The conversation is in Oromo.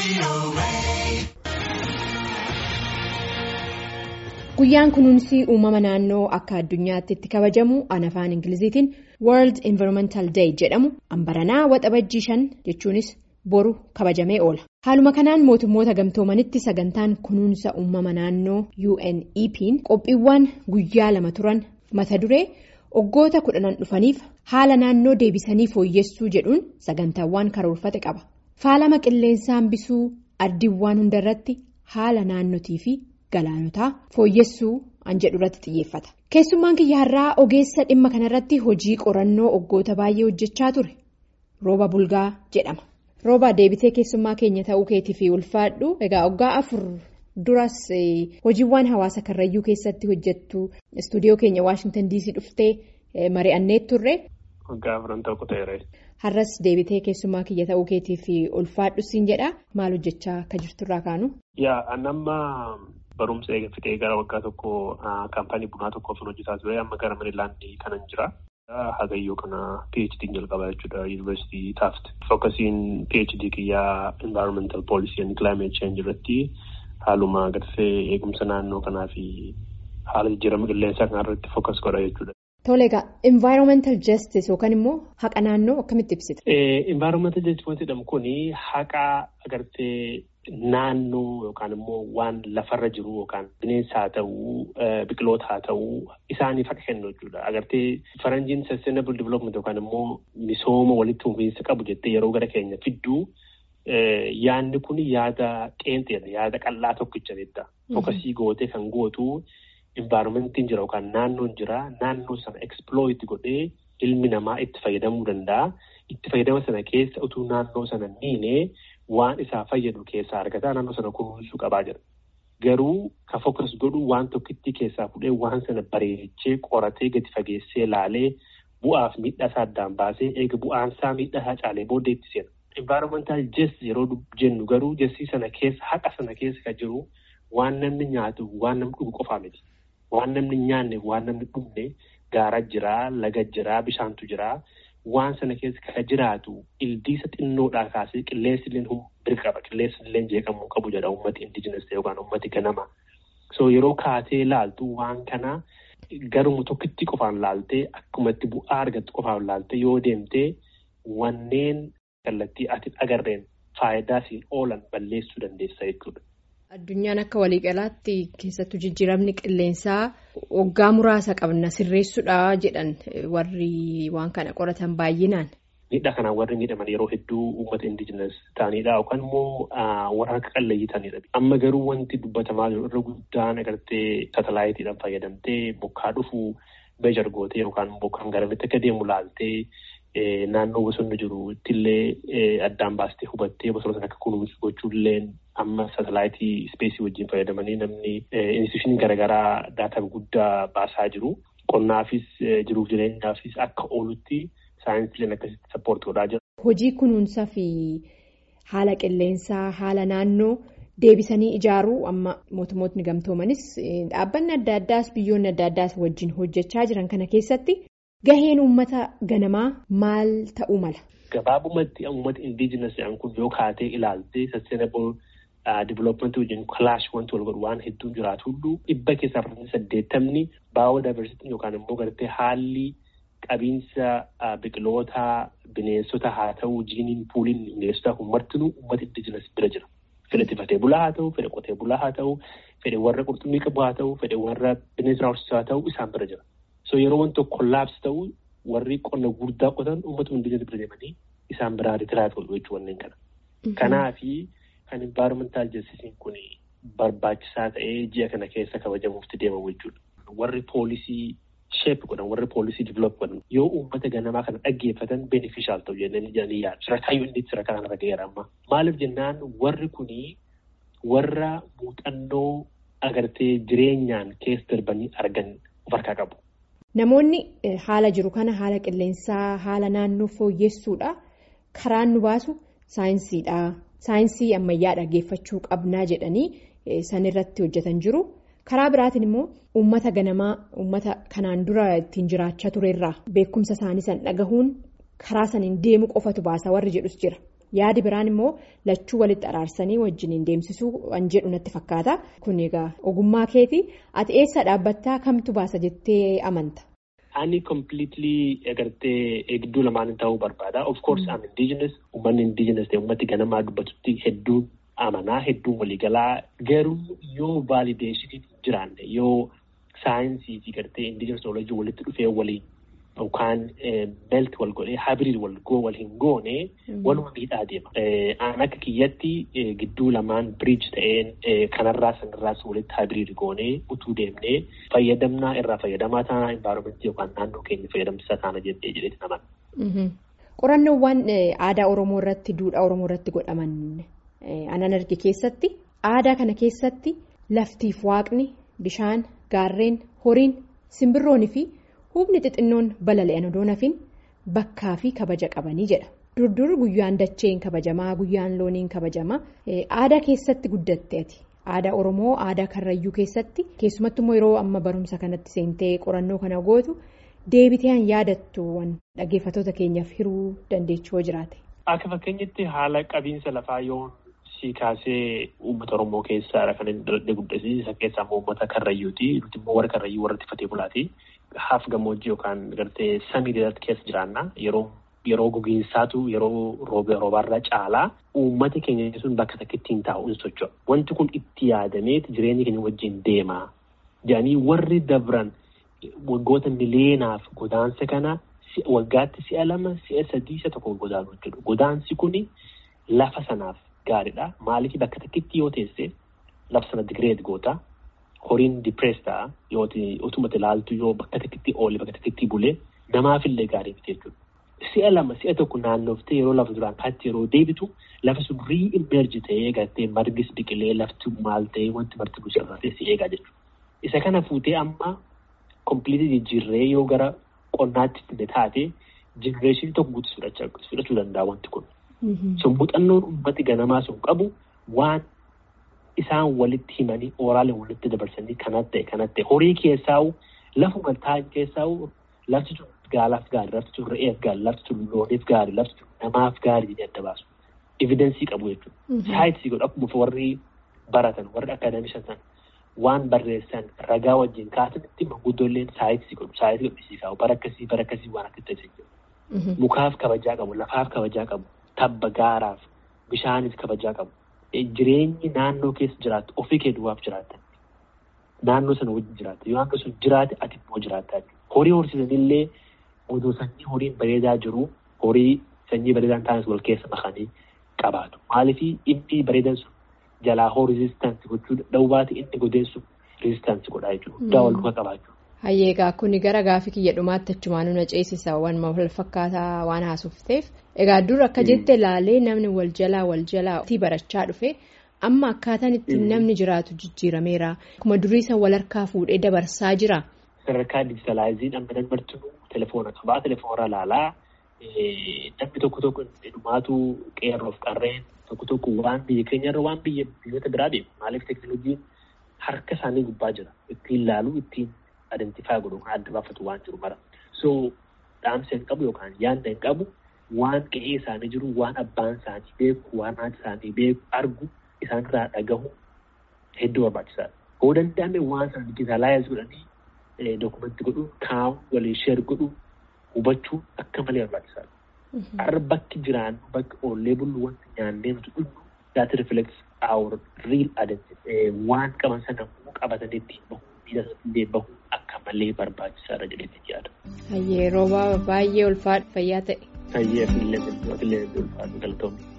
Guyyaan kunuunsi uumama naannoo akka addunyaatti itti kabajamu an afaan Ingiliziitiin World Environmental Day jedhamu ambaranaa waxabajjii shan jechuunis boru kabajamee oola. Haaluma kanaan mootummoota gamtoomanitti sagantaan kunuunsa uumama naannoo UNEP'n qophiiwwan guyyaa lama turan mata duree waggoota kudhanan dhufaniif haala naannoo deebisanii fooyyessuu jedhuun sagantaawwan karoorfate qaba. Faalama qilleensaa hambisuu ardiiwwan hundarratti haala naannotii fi galaanotaa fooyyessuu an jedhu irratti xiyyeeffata. Keessummaan kiyyaarraa ogeessa dhimma kanarratti hojii qorannoo waggoota baay'ee hojjechaa ture. Rooba Bulgaa jedhama. Rooba deebitee keessummaa keenya ta'uu keetii fi ulfaadhu. Egaa waggaa afur duras hojiiwwan hawaasa karrayyuu keessatti hojjettu istuudiyoo keenya Waashingtan DC dhuftee mari'annee turre. Waggaa afuran ta'uu ta'eera. Har'as deebitee keessummaa kiyya ta'uu keetii fi ulfaadhu siin jedha. Maal hojjechaa akka jirturraa kaanu? Yaa annamma barumsa eegalee gara waggaa tokko kaampaanii bunaa tokkoof hojjetaa ture amma gara Meerilaandii kanan jira. Hagayyoo kana PhD jalqabaa jechuudha Yuunivarsiitii Taaft. Fokkasiin PhD kiyyaa Environmental Policy and Climate Change irratti haaluma agarsiisee eegumsa naannoo kanaa fi haala jijjiirama qilleensaa kanarratti fokkas godha jechuudha. Tole egaa Environmental Justice yookaan immoo haqa naannoo akkamitti ibsita? Environmental Justice wanti jedhamu kun haqa agartee naannoo yookaan immoo waan lafarra jiru yookaan bineensa haa ta'uu biqiloota haa ta'uu isaaniif haqa kennu jechuudha. Agartee faranjiin sustainable development yookaan immoo misooma walitti fufiinsa qabu jettee yeroo gara keenya fidduu yaadni kun yaada qeenxeedha yaada qal'aa tokkicha jettudha. Fokasii gootee kan gootu. Environmentiin jira yookaan naannoon jira naannoo sana exploit godhee ilmi namaa itti fayyadamuu danda'a. Itti fayyadama sana keessa utuu naannoo sana miinee waan isaa fayyadu keessaa argataa naannoo sana kunuunsuu qabaa jira. Garuu ka fokas godhu waan tokkitti keessaa fudhee waan sana bareechee qoratee gadi fageessee laalee bu'aaf miidhaa isaa addaan baasee eega bu'aan isaa miidhaa isaa caalee booddee itti seena. Environmental justice yeroo jennu garuu jastii sana keessa haqa sana keessa kan jiru waan namni nyaatu waan namni dhugu qofaa miti. Waan namni nyaanne waan namni dhugne gaara jiraa, laga jiraa, bishaantu jiraa. Waan sana keessa kan jiraatu ildiisa xinnoodhaa kaasee qilleensi illee birqa qaba. Qilleensi illee jeeqamuu qabu jedha uummati indijinas ta'e yookaan uummati ganama. So yeroo kaatee laaltu waan kana garuma tokkitti qofaan laaltee akkumatti bu'aa argattu qofaan laaltee yoo deemtee wanneen kallattii ati agarreen faayidaa siin oolan balleessuu dandeessa jechuudha. Addunyaan akka waliigalaatti keessattuu jijjiiramni qilleensaa waggaa muraasa qabna sirreessuudha jedhan warri waan kana qoratan baay'inaan. Miidhaa kanaan warri miidhaman yeroo hedduu uummata indijinas ta'anidha yookaan immoo warra harka qallayyii ta'anidha. Amma garuu wanti dubbatamaa jiru irra guddaan agartee saatalaayitiidhaan fayyadamtee bokkaa dhufuu meeshar gootee yookaan bokkaan garamitti akka deemu laaltee. Naannoo bosonni jiru ittillee addaan baastee hubattee bosona sana akka kunuunsu gochuullee amma saatalaayitii ispeesii wajjin fayyadamanii namni instituushinii garaagaraa daataa guddaa baasaa jiru. Qonnaafis jiruuf jireenyaafis akka oolutti saayinsiileen akkasitti sappoortii godhaa jira. Hojii kunuunsaa fi haala qilleensaa haala naannoo deebisanii ijaaruu amma mootummootni gamtoomanis dhaabbanni adda addaas biyyoonni adda addaas wajjin hojjechaa jiran kana keessatti. Gaheen uummata ganamaa maal ta'uu mala? Gabaabumatti uummata indiijinas jedhan kun yoo kaatee ilaaltee sustainable development wajjin kalaash wanti wal godhu waan hedduun jiraatu hunduu dhibba keessaa parsantii saddeettamni baay'oo yookaan immoo gartee haalli qabiinsa biqilootaa bineensota haa ta'uu jiiniin puuliin bineensota martinuu uummata indiijinas bira jira. Fedha tifatee bulaa haa ta'u, fedha qotee bulaa haa ta'u, fedha warra qurxummii qabu haa ta'u, fedha warra bineensa horsiisaa haa ta'u isaan bira jira. So yeroo wanti tokko kollaapsi ta'u warri qonna guddaa qotan uummata indiijinas bira deemanii isaan biraa ritiraat godhu jechuu wanneen kana. Kanaafi kan environmental justice kun barbaachisaa ta'ee ji'a kana keessa kabajamuutti deemamu jechuudha. Warri poolisii sheep godhan warri poolisii develop godhan yoo uummata ganamaa kana dhaggeeffatan beneficial ta'u jennanii jedhanii yaadu. Sarakaayyuu inni sadarkaa kanarra ga'eera amma. Maaliif jennaan warri kunii warra muuxannoo agartee jireenyaan keessa darbanii argan of harkaa qabu. Namoonni haala jiru kana haala qilleensaa haala naannoo fooyyessuudha. Karaan nu baasu saayinsiidha. Saayinsii ammayyaa dhaggeeffachuu qabnaa jedhanii san irratti hojjetan jiru. Karaa biraatiin immoo uummata ganamaa uummata kanaan dura ittiin jiraachaa turerraa beekumsa isaanii san dhagahuun karaa saniin deemu qofatu baasa warri jedhus jira. yaadi biraan immoo lachuu walitti araarsanii wajjiniin deemsisuu waan jedhu natti fakkaata kun egaa ogummaa keeti ati eessa dhaabbattaa kamtu baasa jettee amanta. Ani completely agartee gidduu lamaanii ta'uu barbaada. Of course I'm indigenous. Uummanni indigenous ta'e uummati ganamaa dubbatutti hedduu amanaa hedduu waliigalaa garuu yoo valideeshiniin jiraanne yoo saayinsii fi gartee indigenous knowledge walitti dhufee waliin yookaan melt wal godhee hybrid wal wal hin goone waluma miidhaa deema. Aan akka kiyyatti gidduu lamaan bridge ta'een kanarraa sanarraas walitti hybrid goonee utuu deemnee fayyadamnaa irraa fayyadamaa taanaa environmentii yookaan naannoo keenya fayyadamsisaa taana jedhee jedheeti naman. Qorannoowwan aadaa Oromoo irratti duudhaa Oromoo irratti godhaman anan arge keessatti aadaa kana keessatti laftiif waaqni bishaan gaarreen horiin simbirroonii fi hubni xixinnoon balali'an odoo nafin bakkaa fi kabaja qabanii jedha. Durdur guyyaan dacheen kabajamaa guyyaan looniin kabajamaa aadaa keessatti guddatte ati aadaa Oromoo aadaa Karrayyuu keessatti keessumattuu immoo yeroo amma barumsa kanatti seentee qorannoo kana gootu deebiteeyaan yaadattu dhaggeeffattoota keenyaaf hiruu dandeechuu jiraate. Akka fakkeenyatti haala qabiinsa lafaa yoo si kaasee uummata Oromoo keessaadha kan inni dalagde guddisiisa keessaa immoo uummata Karrayyuuti nuti immoo warra Karrayyuu warra tiffatee bulaati. Haaf gammoojjii yookaan gartee samii irratti keessa jiraanna yeroo yeroo gogiinsaatu yeroo roobaarraa caalaa uummati keenya sun bakka takkitti hin taa'u hin socho'a. Wanti kun itti yaadameeti jireenya keenya wajjin deema. Jedhanii warri dabran waggoota miliyoonaaf godaansa kana waggaatti si'a lama si'a sadii isa tokko godaanu jechuudha. Godaansi kuni lafa sanaaf gaariidha. Maaliif bakka takkitti yoo teesse lafa sana digireet goota. Horiin dipirees ta'a yoo utuma ilaaltu yoo bakka takkitti oole bakka takkitti bulee namaafillee gaarii miti jechuudha. Si'a lama si'a tokko naannoftee yeroo lafa duraan kaatti yeroo deebitu lafa sun riimerji ta'ee gartee margis biqilee lafti maal ta'ee wanti marti busarratee si eegaa jechuudha. Isa kana fuutee amma kompiliitii jijjiirree yoo gara qonnaatti fide taate jenereeshinii tokko guutuu fudhachuu danda'a wanti kun. Sun muuxannoon uummati ganamaa sun qabu waan. Isaan walitti himanii ooraalee walitti dabarsanii kanatti ta'e kanatti ta'e horii keessaa'u lafuma taa'an keessaa'u lafti sun gaalaaf gaarii lafti sun re'eef gaarii lafti sun looniif gaarii lafti sun namaaf gaarii jedhee adda baasu. Evidensii qabu jechuudha. Saayinsii godhu akkuma warri baratan warri akaadaamishan waan barreessan ragaa wajjin kaasanitti manguddoolleen saayinsii godhu saayinsii godhisiisaa bara akkasii bara akkasii waan akka ta'e jechuudha. Mukaaf kabajaa qabu lafaaf kabajaa qabu tabba gaaraaf bishaaniif kabajaa qabu. Jireenyi naannoo keessa jiraattu ofii kee duwwaaf jiraatta. Naannoo sana wajjin jiraatta. Yoo naannoo sun jiraate ati immoo jiraatta. Horii horsiisanillee oduu sanyii horiin bareedaa jiru horii sanyii bareedaan taanes wal keessa makanii qabaatu. Maaliif inni bareedan sun jalaa hoo rizistaansi gochuu danda'u baate inni godeen sun rizistaansi godhaa jechuudha. Guddaa wal duka qabaachuu. Hayyeegaa kuni gara gaafii kiyya dhumaatti achumaan na ceesisa waan wal fakkaataa waan haasofteef egaa dur akka jette ilaalee namni wal jalaa wal jalaa barachaa dhufe amma akkaataan ittiin namni jiraatu jijjiirameera akkuma duriisa wal harkaa fuudhee dabarsaa jira. Sadarkaa dijitaalaayiziin amma namni telefoona qabaa telefoona ilaalaa namni tokko tokko dhumaatu qeerroof qarreen tokko tokko waan biyya keenyarra waan biyya biyyoota biraa beeku maaliif teekinooloojiin harka isaanii gubbaa jira ittiin ilaaluu ittiin. Adeemsifaa godhu kan adda baafatu waan jiru mara. So dhaamsa hin qabu yookaan yaadda hin qabu waan qe'ee isaanii jiru waan abbaan isaanii beeku waan haati isaanii beeku argu isaanirraa dhagahu hedduu barbaachisaadha. Hoo danda'ame waan sana dijitaalaayiz godhanii dookumentii godhu kaa'u waliin sheer godhu hubachuu akka malee barbaachisaadha. Har'a bakki jiraannu bakki oollee bullu wanti nyaannee nuti dhugnu that reflects our real identity. Waan qaban sana qabatanii ittiin bahu miidhaganii bahu akka malee barbaachisaadha jedhee yaada. Hayyee rooba baay'ee ulfaadha fayyaa ta'e. Hayyee fi illee ulfaadhu galatoomne.